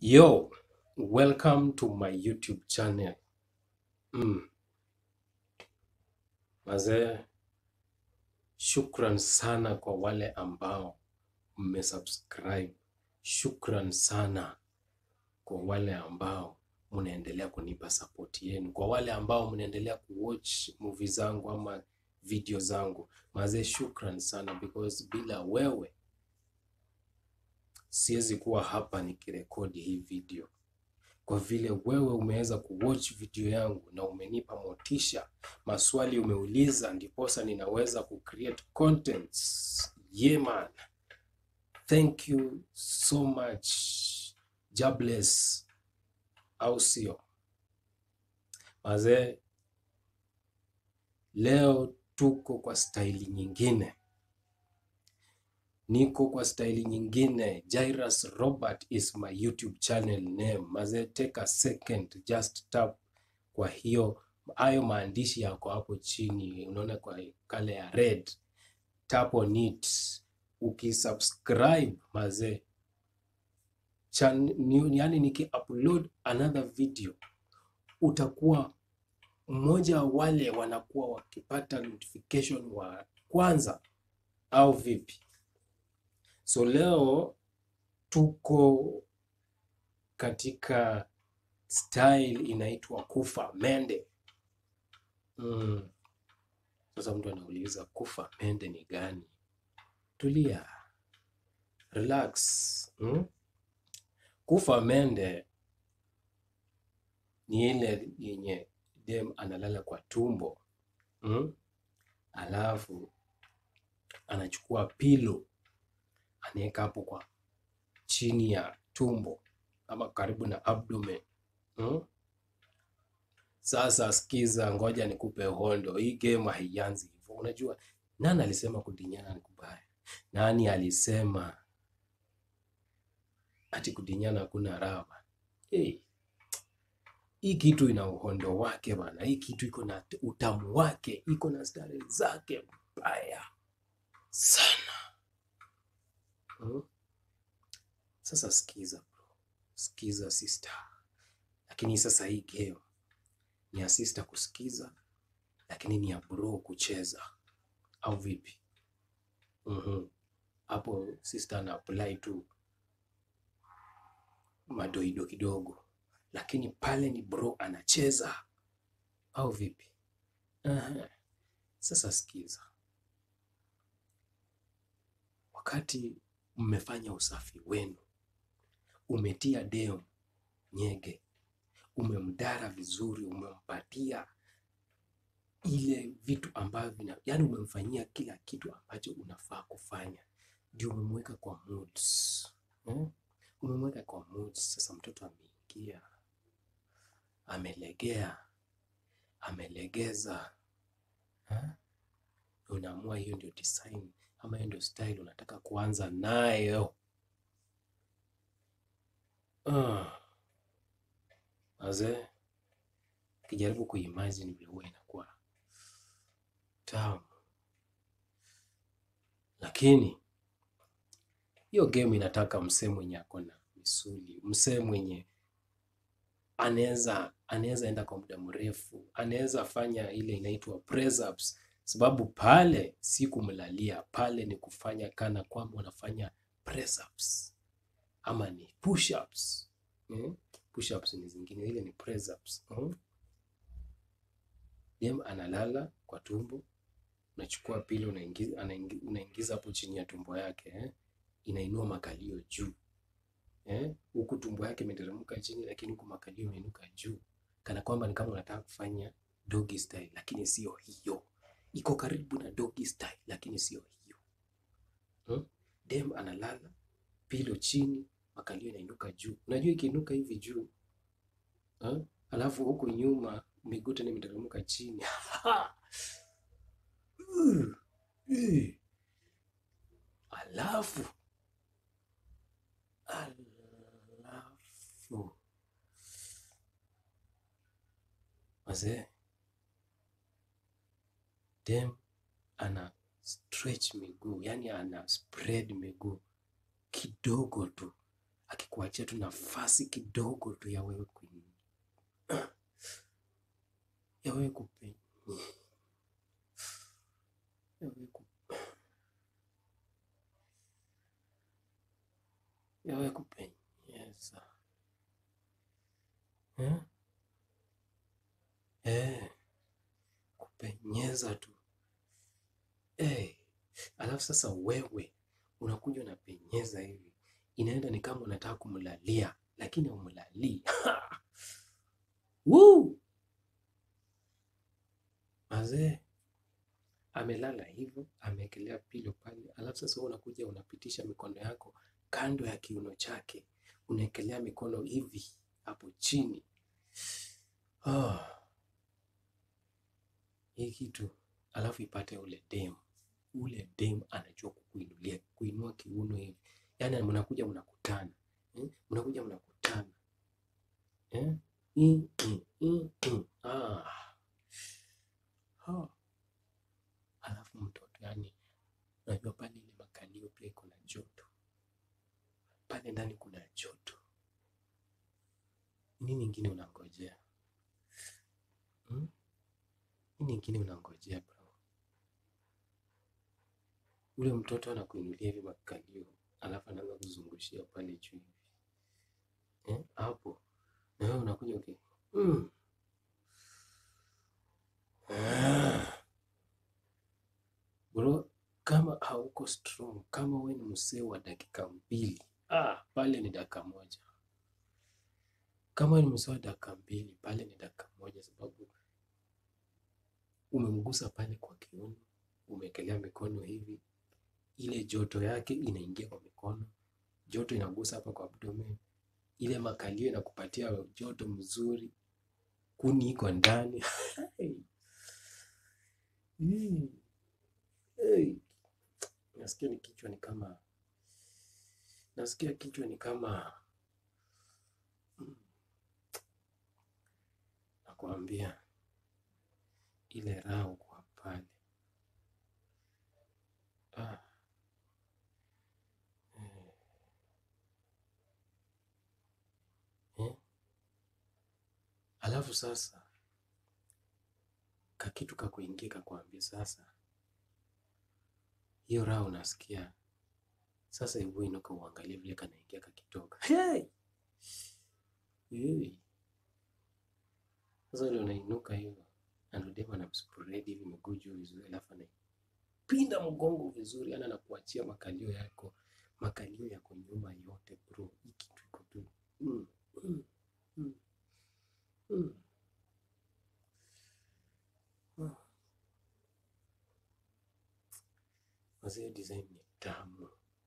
Yo, welcome to my YouTube channel. Mm. Mazee, shukran sana kwa wale ambao mmesubscribe. Shukran sana kwa wale ambao mnaendelea kunipa support yenu, kwa wale ambao mnaendelea kuwatch movie zangu ama video zangu. Mazee, shukran sana because bila wewe siwezi kuwa hapa nikirekodi hii video. kwa vile wewe umeweza kuwatch video yangu na umenipa motisha, maswali umeuliza, ndiposa ninaweza kucreate contents. Yeah man, thank you so much. God bless, au sio? Mazee, leo tuko kwa staili nyingine, niko kwa staili nyingine. Jairus Robert is my YouTube channel name. Mazee, take a second, just tap kwa hiyo hayo maandishi yako hapo chini, unaona kwa kale ya red, tap on it. Ukisubscribe mazee, chan- ni- yani niki-upload another video utakuwa mmoja wa wale wanakuwa wakipata notification wa kwanza, au vipi? So leo tuko katika style inaitwa kufa mende. Mm. Sasa mtu anauliza kufa mende ni gani? Tulia, relax. Mm? Kufa mende ni ile yenye dem analala kwa tumbo mm? Alafu anachukua pilo anaweka hapo kwa chini ya tumbo ama karibu na abdomen mm? Sasa sikiza, ngoja nikupe hondo. Hii game haianzi hivyo. Unajua nani alisema kudinyana ni kubaya? Nani alisema ati kudinyana hakuna raha? bana? Hey, hii kitu ina uhondo wake bana. Hii kitu iko na utamu wake, iko na starehe zake mbaya sana mm? Sasa sikiza bro, sikiza sister, lakini sasa hii game ni ya sister kusikiza, lakini ni ya bro kucheza, au vipi? Mhm. Hapo sister ana apply tu madoido kidogo, lakini pale ni bro anacheza, au vipi? Aha. Sasa sikiza, wakati mmefanya usafi wenu, umetia deo nyege, umemdara vizuri, umempatia ile vitu ambavyo vina, yani umemfanyia kila kitu ambacho unafaa kufanya, ndio umemweka kwa moods hmm? Umemweka kwa moods. Sasa mtoto ameingia, amelegea, amelegeza ha? Unaamua hiyo ndio design ama hiyo ndio style unataka kuanza nayo. Ah, Wazee, ukijaribu kuimagine vile huwa inakuwa tamu, lakini hiyo game inataka msee mwenye ako na misuli, msee mwenye anaweza anaweza enda kwa muda mrefu, anaweza fanya ile inaitwa press ups, sababu pale si kumlalia, pale ni kufanya kana kwamba unafanya press ups ama ni push ups mm? Push ups ni zingine, ile ni press ups mm? Dem analala kwa tumbo, unachukua pili unaingiza, anaingi- unaingiza hapo chini ya tumbo yake eh? Inainua makalio juu eh? Huku tumbo yake imeteremka chini, lakini huku makalio imeinuka juu, kana kwamba ni kama unataka kufanya doggy style, lakini sio hiyo. Iko karibu na doggy style, lakini sio hiyo hmm? Dem analala pilo chini, makalio inainuka juu. Unajua ikiinuka hivi juu eh? Alafu huku nyuma miguu tena imeteremka chini Uh, uh. Alafu alafu wazee, dem ana stretch miguu, yani ana spread miguu kidogo tu, akikuachia tu nafasi kidogo tu ya wewe ku ya wewe kupe ya wewe ku ya wewe kupenyeza eh? Eh, kupenyeza tu eh. Alafu sasa wewe unakuja unapenyeza hivi, inaenda ni kama unataka kumlalia, lakini haumlalii Woo! Mazee amelala hivyo, ameekelea pilo pale, alafu sasa wewe unakuja unapitisha mikono yako kando ya kiuno chake, unaekelea mikono hivi hapo chini. Ah, hii kitu alafu ipate ule dem, ule dem anajua kukuinulia, kuinua kiuno hivi, yaani mnakuja mnakutana eh? mnakuja mnakutana eh? Mm, mm, mm, mm. Ah. Ah. Alafu mtoto yani, unajua pale ile makalio pia iko na joto pale ndani, kuna joto. Nini ingine unangojea hmm? Nini ingine unangojea bro? Ule mtoto anakuinulia hivi makalio, alafu anaanza kuzungushia pale juu hivi eh, hapo na wewe unakuja okay. mm. Ah. Bro, kama hauko strong, kama wewe ni msee wa dakika mbili, ah, pale ni dakika moja. Kama wewe ni msee wa dakika mbili, pale ni dakika moja, sababu umemgusa pale kwa kiuno, umeekelea mikono hivi, ile joto yake inaingia kwa mikono, joto inagusa hapa kwa abdomen, ile makalio inakupatia joto mzuri, kuni iko ndani Mm. Hey. Nasikia ni kichwa ni kama nasikia kichwa ni kama mm. Nakwambia ile raha kwa pale ah. Eh. Eh. Alafu sasa kakitu kakuingia kakwambia sasa hiyo raha unasikia sasa, hebu inuka uangalie vile kanaingia kakitoka. Hey! Hey! Sasa ule unainuka hivyo anadema na mspredi hivi miguu juu vizuri, alafu anaipinda mgongo vizuri, ana nakuachia makalio yako, makalio yako nyuma yote bro, hii kitu iko tu mm, mm, mm, mm. Ah. Wazee, design ni tamu,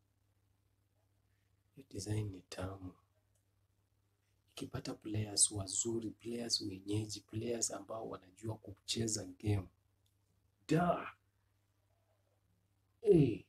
hiyo design ni tamu. Ikipata players wazuri, players wenyeji, players ambao wanajua kucheza game da hey.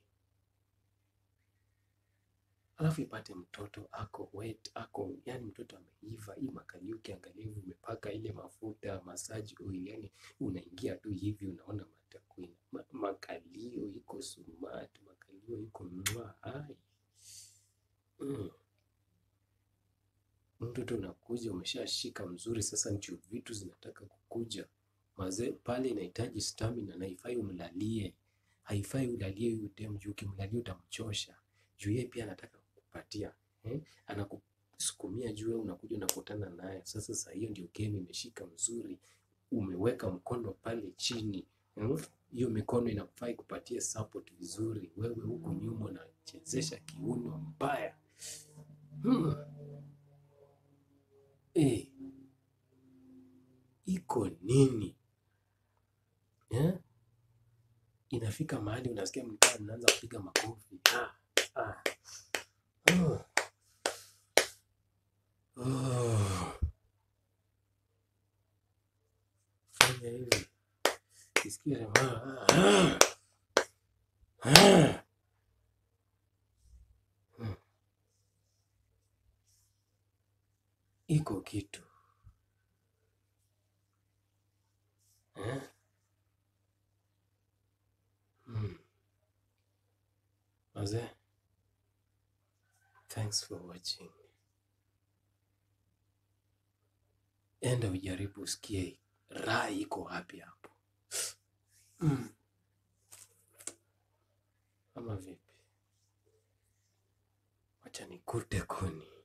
Alafu ipate mtoto ako wet, ako yani mtoto ameiva, hii makalio ukiangalia hivi umepaka ile mafuta massage oil, yani unaingia tu hivi unaona matakwini ma, makalio iko smart, makalio iko mwa hai mm. Mtoto unakuja umeshashika mzuri, sasa ndio vitu zinataka kukuja mazee pale, inahitaji stamina na haifai umlalie, haifai ulalie huyu dem juu ukimlalia utamchosha juu yeye pia anataka kukupatia eh? Anakusukumia juu, wewe unakuja unakutana naye. Sasa saa hiyo ndio game imeshika mzuri, umeweka mkono pale chini hmm? Hiyo mikono inafai kupatia support vizuri, wewe huku nyuma unachezesha kiuno mbaya hmm. Eh, iko nini eh? Inafika mahali unasikia mtaa mnaanza kupiga makofi ah, ah. Oh. Oh. Fanya hivi kisikia ah, ah. Ah. Hmm. Iko kitu eh? Hmm. Wazee, thank Thanks for watching. Enda ujaribu usikie raha iko wapi hapo. Mm. Ama vipi? Wacha nikute kuni.